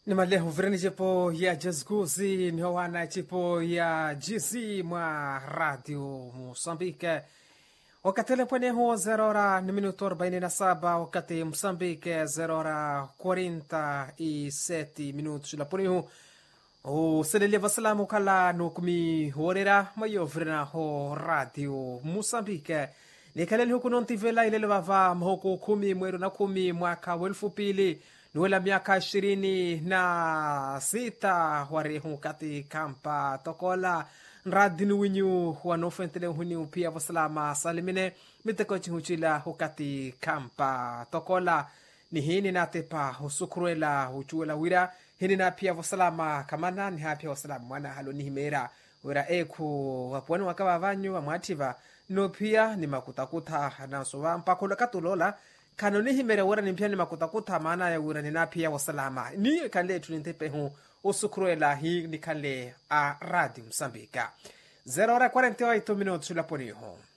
ni malehu virani cipo ya jazguzi ni howana cipo ya gz mwa radio moçambique wakati pweneho 0 hora ni minuto 47 wakati moçambique 0 hora 47 minutos laponihu uselele vasalamu kala nukumi horera mayo virana ho radio moçambique nikaleli huku nontivela ilele vava mhoku kumi mweru na kumi mwaka wa elfu pili niwela miaka ishirini na sita warehu kati kampa tokola nradini winyu wanofentele huni pia vasalama salimine mitekochi huchila hukati kampa tokola ni hini natepa husukuruela huchuela wira hini na pia vasalama kamana ni hapia vasalama mwana halo nihimera wira eku wapuani wakava vanyu wamwativa no pia ni makutakuta nasowa mpakola katulola kano ni himere wura ni pia ni makutakuta maana ya wura ni na pia wasalama ni kale tunintepe hu usukuruela hi ni kale a radio msambika 0 hora 48 minutos laponiho